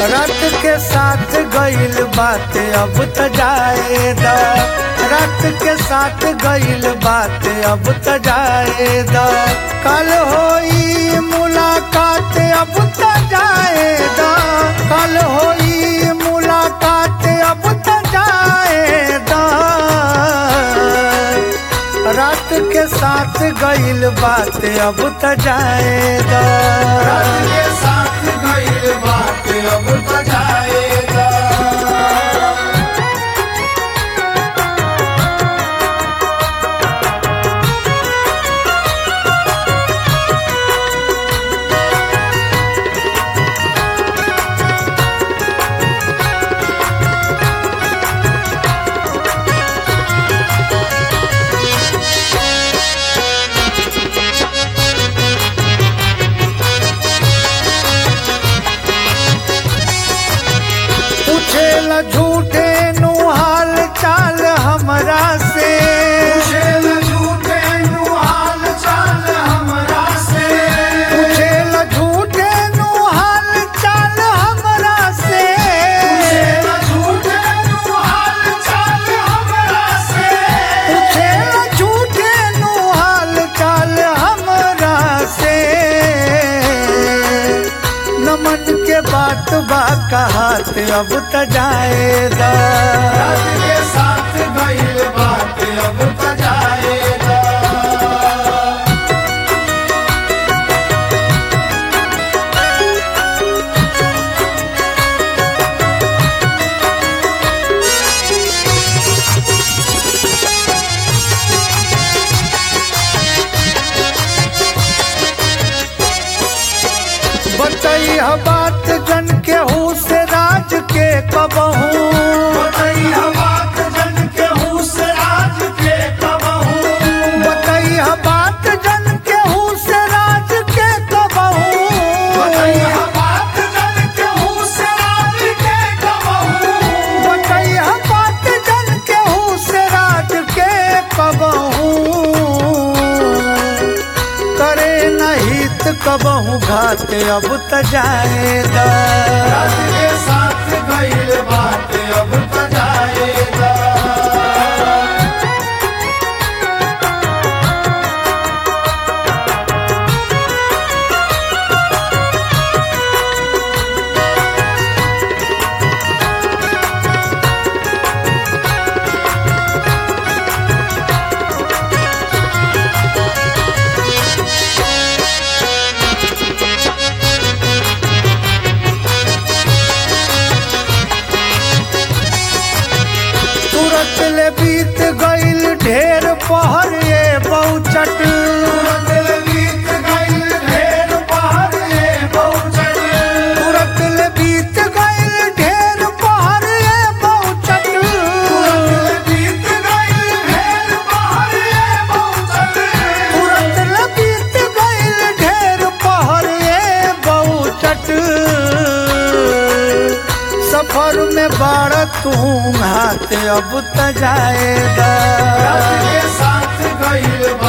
रात के साथ गईल बात अब त जाए द रात के साथ गईल बात अब त जाए द कल होई मुलाकात अब त जाए द कल होई मुलाकात अब त जाए द रात के साथ गईल बात अब त जाए द रात के साथ गईल बात अब त जाएगा पूछेला झूठे नु हाल चाल हमरा से पूछेल झूठे नु हाल चाल हमरा से पूछेला झूठे नु हाल चाल हमरा से पूछेल झूठे नु हाल चाल हमरा से पूछेला झूठे नु हाल चाल हमरा से नमन के बात बा कहात अब त जाएगा रात के साथ गईल बात अब त जाएगा बतैया बात जन के हूँ से राज के कबहू बताइया बात जन के हूँ से राज के कबहू बतैया बात जन के हूँ से राज के कबहू बताइया बात जन के हूँ से राज के कबहू बतैया बात जन के हूँ से राज के कबहू करे नहित कबहू घात अब त जाएगा रात के साथ गईल बात अब त जाएगा तुरंत ले बीत गईल ढेर पहर ये बहुचट तुरंत ले बीत गईल ढेर पहाड़ ये बहुचट तुरंत ले बीत गईल ढेर पहर ये बहुचट तुरंत ले बीत गईल ढेर पहाड़ ये बहुचट तुरंत ले बीत गईल ढेर पहर ये बहुचट सफर में बाढ़ तू हाथ अब त जाएगा रात के साथ गईल